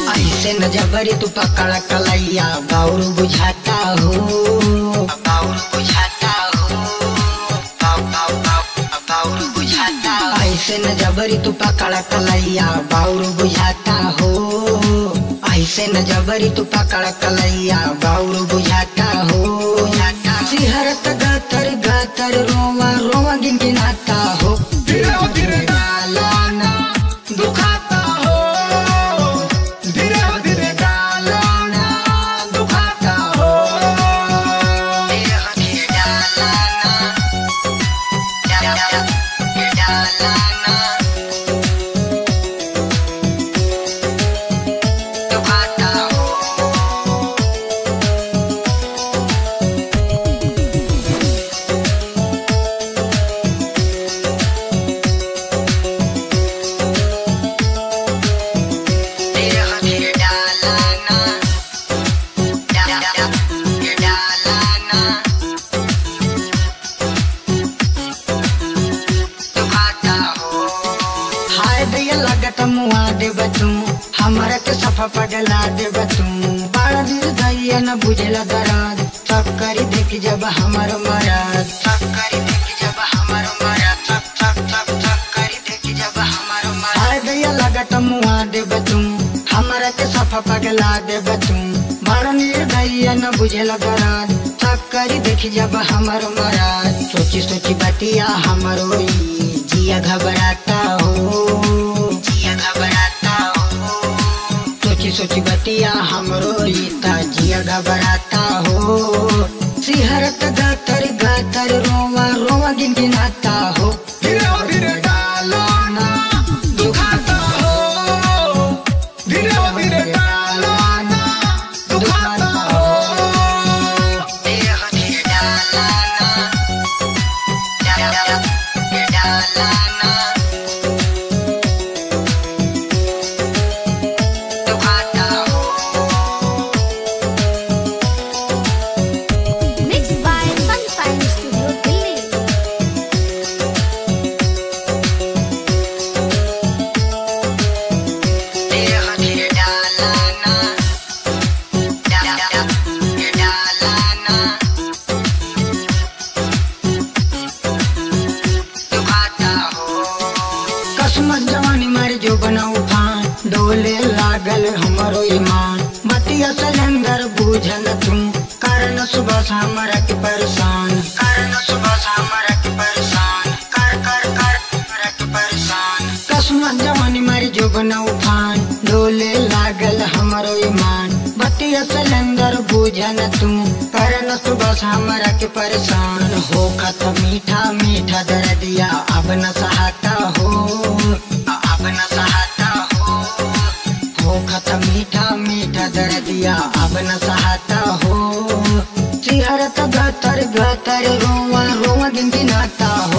ऐसे न जबरी तू पकड़ कलैया बाउर बुझाता हो बाउर बुझाता हो बाउ- बाउ- बाउ- बाउर बुझाता ऐसे न जबरी तू पकड़ कलैया बाउर बुझाता हो ऐसे न जबरी तू पकड़ कलैया बाउर बुझाता हो सिहरत गातर गातर रोवा रोवा गिन गिनाता हो धीरे हो धीरे गालाना दुखाता हो धीरे हो धीरे गालाना दुखाता हो देह के डालाना डा- डा- डा- डालाना दुखाता हो देह के डालाना डा- डा- डा- डालाना दुखाता हो हाय दैया लगत मुआ देब तू हमरा के सफा पगला देब तू बड़ा दिल दैया न बुझला दराद चक्करी देख जब हमर मराद चक्करी देख जब हमर मराद चक चक चक चक्करी देख जब हमर मराद हाय दैया लगत मुआ देब तू हमरा के सफा पगला देब तू बड़ा निर्दयी न बुझला दराद चक्करी देख जब हमर मराद सोची सोची बतिया हमर होई जिया घबराता हो जिया घबराता हो सोची सोची बतिया हमरो रीता जिया घबराता हो सिहरत गातर गातर रोवा रोवा गिन गिनाता हो धीरे हो धीरे डालाना दुखाता हो धीरे हो धीरे डालाना दुखाता हो देह के डालाना डा- डा- डा- डालाना दुखाता हो Mixed by Sunshine Studio Delhi. देह के डालाना डा- डा- डा- डालाना दुखाता हो कसमत जवानी मारी जो बनाऊ फान डोले लागल हमरो ईमान बतिया सलेंदर बूझल तुम कारण सुबह से हमरा के परेशान कारण सुबह से हमरा के परेशान कर कर कर हमरा के परेशान कसमत जवानी मारी जो बनाऊ फान डोले लागल हमरो ईमान बतिया सलेंदर बूझल तुम कारण सुबह से हमरा के परेशान हो खत मीठा मीठा दर्दिया अब न सहाता हो अब न सहाता हो हो खत मीठा मीठा दर्दिया अब न सहाता हो सिहरत गतर गतर रोवा रोवा गिन गिनाता हो